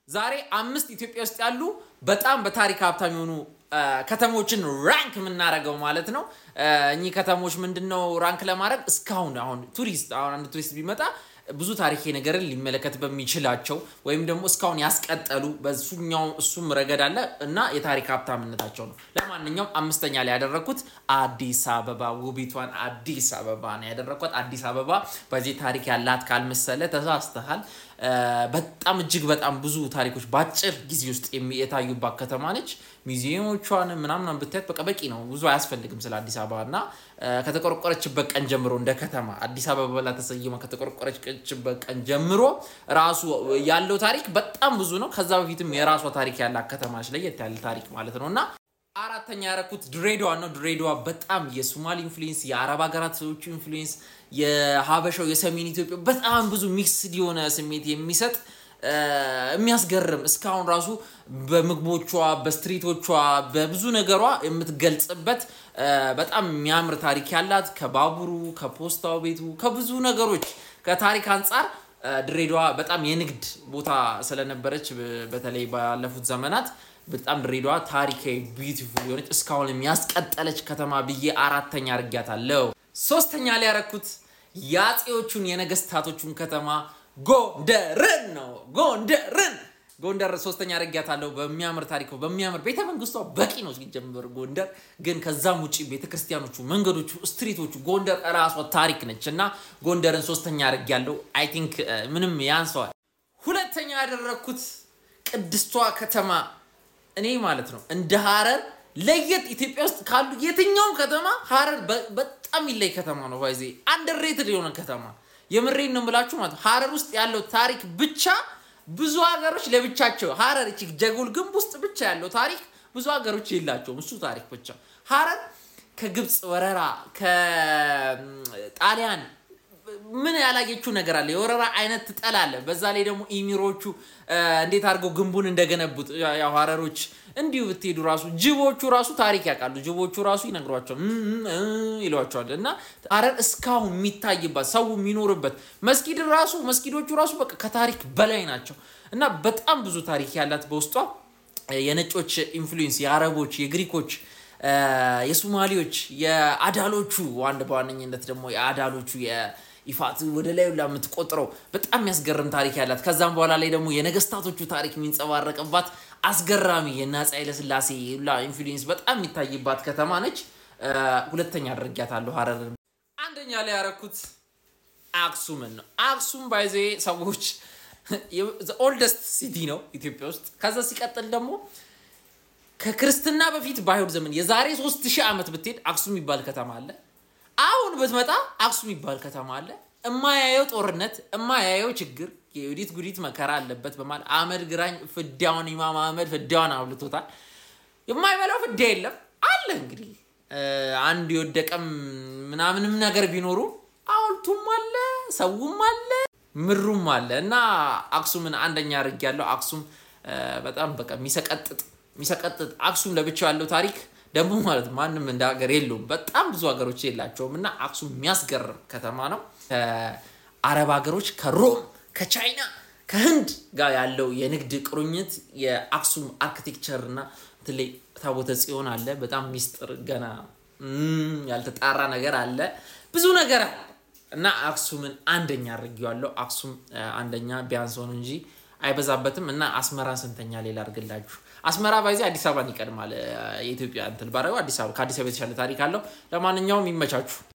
ዛሬ አምስት ኢትዮጵያ ውስጥ ያሉ በጣም በታሪክ ሀብታም የሆኑ ከተሞችን ራንክ የምናደርገው ማለት ነው። እኚህ ከተሞች ምንድን ነው ራንክ ለማድረግ እስካሁን አሁን ቱሪስት አሁን አንድ ቱሪስት ቢመጣ ብዙ ታሪካዊ ነገርን ሊመለከት በሚችላቸው ወይም ደግሞ እስካሁን ያስቀጠሉ በሱኛው እሱም ረገድ አለ እና የታሪክ ሀብታምነታቸው ነው። ለማንኛውም አምስተኛ ላይ ያደረግኩት አዲስ አበባ ውቢቷን አዲስ አበባ ነው ያደረግኳት። አዲስ አበባ በዚህ ታሪክ ያላት ካልመሰለ ተሳስተሃል። በጣም እጅግ በጣም ብዙ ታሪኮች በአጭር ጊዜ ውስጥ የታዩባት ከተማ ነች። ሚዚየሞቿን ምናምን ብታየት በቃ በቂ ነው፣ ብዙ አያስፈልግም ስለ አዲስ አበባ እና ከተቆረቆረችበት ቀን ጀምሮ እንደ ከተማ አዲስ አበባ ብላ ተሰይማ ከተቆረቆረችበት ቀን ጀምሮ ራሱ ያለው ታሪክ በጣም ብዙ ነው። ከዛ በፊትም የራሷ ታሪክ ያላት ከተማ ነች፣ ለየት ያለ ታሪክ ማለት ነው እና አራተኛ ያደረኩት ድሬዳዋ ነው። ድሬዳዋ በጣም የሶማሊ ኢንፍሉዌንስ፣ የአረብ ሀገራት ሰዎቹ ኢንፍሉዌንስ፣ የሀበሻው የሰሜን ኢትዮጵያ በጣም ብዙ ሚክስድ የሆነ ስሜት የሚሰጥ የሚያስገርም እስካሁን ራሱ በምግቦቿ፣ በስትሪቶቿ፣ በብዙ ነገሯ የምትገልጽበት በጣም የሚያምር ታሪክ ያላት ከባቡሩ፣ ከፖስታው ቤቱ፣ ከብዙ ነገሮች ከታሪክ አንጻር ድሬዳዋ በጣም የንግድ ቦታ ስለነበረች በተለይ ባለፉት ዘመናት በጣም ድሬዳዋ ታሪካዊ ቢዩቲፉል የሆነች እስካሁን የሚያስቀጠለች ከተማ ብዬ አራተኛ አድርጊያታለሁ። ሶስተኛ ላይ ያረኩት የአፄዎቹን የነገስታቶቹን ከተማ ጎንደርን ነው። ጎንደርን ጎንደር ሶስተኛ አድርጊያታለሁ። በሚያምር ታሪክ በሚያምር ቤተ መንግስቷ በቂ ነው ሲጀምር ጎንደር ግን ከዛም ውጭ ቤተክርስቲያኖቹ፣ መንገዶቹ፣ ስትሪቶቹ ጎንደር እራሷ ታሪክ ነች እና ጎንደርን ሶስተኛ አድርጊያለሁ። አይ ቲንክ ምንም ያንሰዋል። ሁለተኛ ያደረግኩት ቅድስቷ ከተማ እኔ ማለት ነው እንደ ሀረር ለየት ኢትዮጵያ ውስጥ ካሉ የትኛውም ከተማ ሀረር በጣም ይለይ ከተማ ነው። ባይዜ አንደርሬትድ የሆነ ከተማ የምሬን ነው የምላችሁ ማለት ሀረር ውስጥ ያለው ታሪክ ብቻ ብዙ ሀገሮች ለብቻቸው ሀረር እቺ ጀጎል ግንብ ውስጥ ብቻ ያለው ታሪክ ብዙ ሀገሮች የላቸውም። እሱ ታሪክ ብቻ ሀረር ከግብፅ ወረራ ከጣሊያን ምን ያላየችው ነገር አለ? የወረራ አይነት ትጠላለ። በዛ ላይ ደግሞ ኢሚሮቹ እንዴት አድርገው ግንቡን እንደገነቡት ያው ሀረሮች እንዲሁ ብትሄዱ ራሱ ጅቦቹ ራሱ ታሪክ ያውቃሉ። ጅቦቹ ራሱ ይነግሯቸዋል ይሏቸዋል። እና ሀረር እስካሁን የሚታይባት ሰው የሚኖርበት መስጊድ ራሱ መስጊዶቹ ራሱ በቃ ከታሪክ በላይ ናቸው እና በጣም ብዙ ታሪክ ያላት በውስጧ የነጮች ኢንፍሉዌንስ፣ የአረቦች፣ የግሪኮች የሶማሌዎች የአዳሎቹ አንድ በዋነኝነት ደግሞ የአዳሎቹ ይፋት ወደ ላይ ሁላ የምትቆጥረው በጣም የሚያስገርም ታሪክ ያላት ከዛም በኋላ ላይ ደግሞ የነገስታቶቹ ታሪክ የሚንጸባረቅባት አስገራሚ የእነ አፄ ኃይለሥላሴ ሁላ ኢንፍሉዌንስ በጣም የሚታይባት ከተማ ነች። ሁለተኛ አድርጊያታለሁ ሀረርን። አንደኛ ላይ ያረኩት አክሱምን ነው። አክሱም ባይዜ ሰዎች ኦልደስት ሲቲ ነው ኢትዮጵያ ውስጥ። ከዛ ሲቀጥል ደግሞ ከክርስትና በፊት በአይሁድ ዘመን የዛሬ ሶስት ሺህ ዓመት ብትሄድ አክሱም የሚባል ከተማ አለ። አሁን ብትመጣ አክሱም የሚባል ከተማ አለ። እማያየው ጦርነት፣ እማያየው ችግር፣ የዩዲት ጉዲት መከራ አለበት በማለት አህመድ ግራኝ ፍዳውን ኢማም አህመድ ፍዳውን አብልቶታል። የማይበላው ፍዳ የለም አለ። እንግዲህ አንድ የወደቀም ምናምንም ነገር ቢኖሩ ሐውልቱም አለ፣ ሰውም አለ፣ ምሩም አለ እና አክሱምን አንደኛ አድርጌያለሁ። አክሱም በጣም በቃ የሚሰቀጥጥ የሚሰቀጥጥ አክሱም ለብቻው ያለው ታሪክ ደግሞ ማለት ማንም እንደ ሀገር የለውም። በጣም ብዙ ሀገሮች የላቸውም እና አክሱም የሚያስገርም ከተማ ነው። ከአረብ ሀገሮች ከሮም፣ ከቻይና፣ ከህንድ ጋር ያለው የንግድ ቁርኝት የአክሱም አርኪቴክቸር እና በተለይ ታቦተ ጽዮን አለ። በጣም ሚስጥር ገና ያልተጣራ ነገር አለ። ብዙ ነገር አለ እና አክሱምን አንደኛ አድርጌዋለሁ። አክሱም አንደኛ ቢያንስ ሆኑ እንጂ አይበዛበትም እና አስመራን ስንተኛ ሌላ አድርግላችሁ። አስመራ ባይዜ አዲስ አበባን ይቀድማል። የኢትዮጵያ እንትን ባደረገው አዲስ አበባ ከአዲስ አበባ የተሻለ ታሪክ አለው። ለማንኛውም ይመቻችሁ።